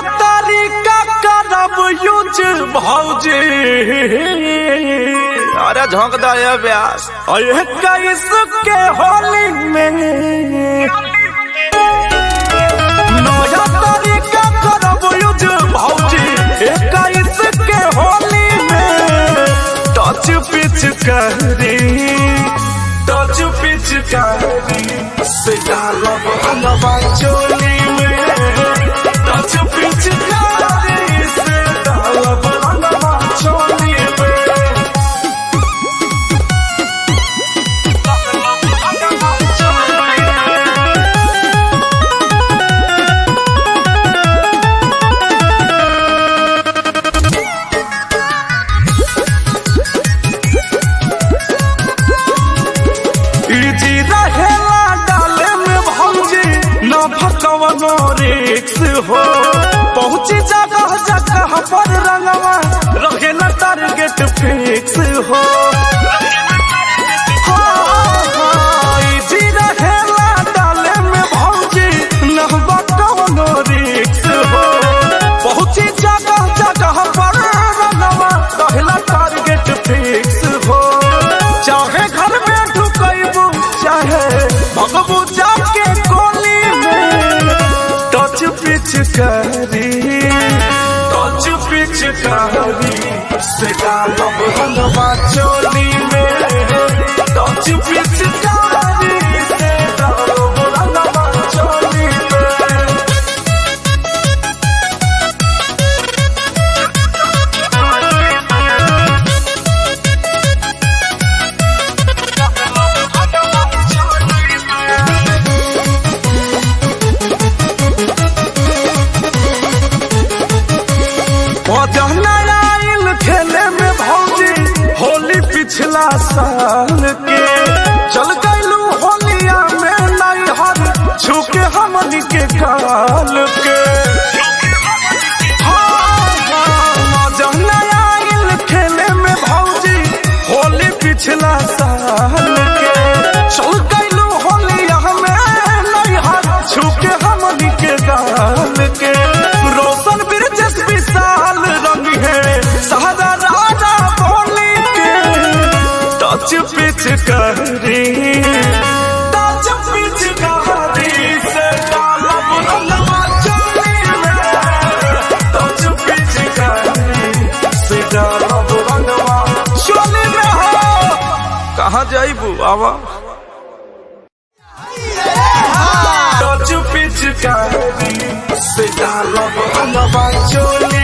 तरीका करब यूज भौजी अरे झोंक दे ये ब्यास अरे कैस के होली में नया तरीका करब यूज भौजी कैस के होली में टच पिच करी टच पिच करी से डालब हलवा चोली में टच पिच करी से डालब हलवा चोली में इजी रहेला डाले में भौजी न भकवनो रिक्स हो पहुंची जगह जगह पर रंगवा रहे न टारगेट फिक्स हो हाँ, हाँ, इजी रहेला डाले में भौजी न भकवनो रिक्स हो पहुंची जगह जगह पर रंगवा रहे न टारगेट फिक्स हो चाहे घर में ढुकैबू चाहे भगबू जाके कोली में टच पिच करी टच पिच करी से डालब हलवा चोली में टच पिच करी से डालब हलवा चोली में आइल खेले में भौजी होली पिछला साल के चल गईलू होलिया में नहीं हर छुके हमनी के काल के हाँ, हाँ, जहना आइल खेले में भौजी होली पिछला साल के चल गईलू होलिया में नहीं हर छुके हमनी के काल के रोशन बिरजस विशाल रंग है सहारा राजा बोली के टच पिच करी टच पिच करी से डालब रंगवा चोली में टच पिच करी से डालब रंगवा चोली में हो कहाँ जाइबू आवा टच पिच करी से डालब रंगवा चोली